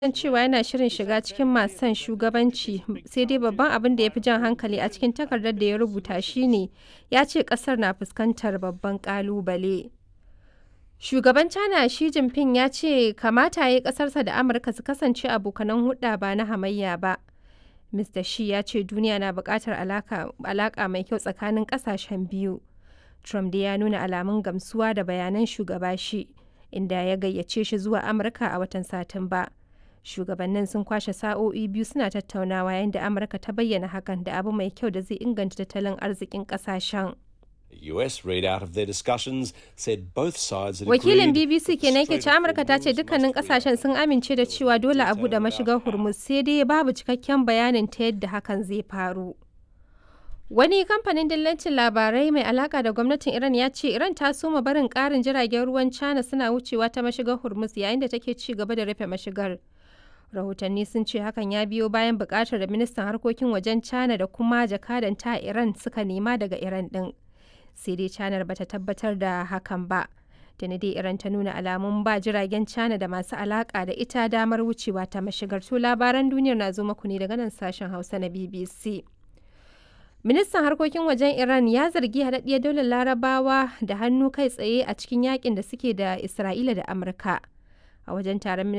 san cewa yana shirin shiga cikin masu son shugabanci, sai dai babban abin da ya fi jan hankali a cikin takardar da ya rubuta shi ne ya ce ƙasar na fuskantar babban ƙalubale. Shugaban China Xi Jinping ya ce kamata ya yi ƙasarsa da Amurka su kasance abokanan hulɗa ba na hamayya ba. Mr. Xi ya ce duniya na buƙatar alaƙa mai kyau tsakanin ƙasashen biyu. Trump dai ya nuna alamun gamsuwa da bayanan shugaba Xi, inda ya gayyace shi zuwa Amurka a watan Satumba. Shugabannin sun kwashe sa'o'i biyu suna tattaunawa yayin da Amurka ta bayyana hakan da abu mai kyau da zai inganta tattalin arzikin ƙasashen. US readout of their discussions said both sides had Wakilin agreed BBC kenan ke ce Amurka ta ce dukkanin kasashen sun amince da cewa dole a buɗe mashigar Hormuz sai dai babu cikakken bayanin ta yadda hakan zai faru. Wani kamfanin dillancin labarai mai alaka da gwamnatin Iran ya ce Iran ta soma barin ƙarin jiragen ruwan China suna wucewa ta mashigar Hormuz yayin da take ci gaba da rufe mashigar. Rahotanni sun ce hakan ya biyo bayan buƙatar da ministan harkokin wajen China da kuma jakadan ta Iran suka nema daga Iran ɗin. Sai dai China bata tabbatar da hakan ba. Tuni dai Iran ta nuna alamun ba jiragen China da masu alaka da ita damar wucewa ta mashigar. To labaran duniyar na zo muku ne daga nan sashen Hausa na BBC. Ministan harkokin wajen Iran ya zargi haɗaɗɗiyar daular larabawa da hannu kai tsaye a cikin yakin da suke da Isra'ila da Amurka. A wajen taron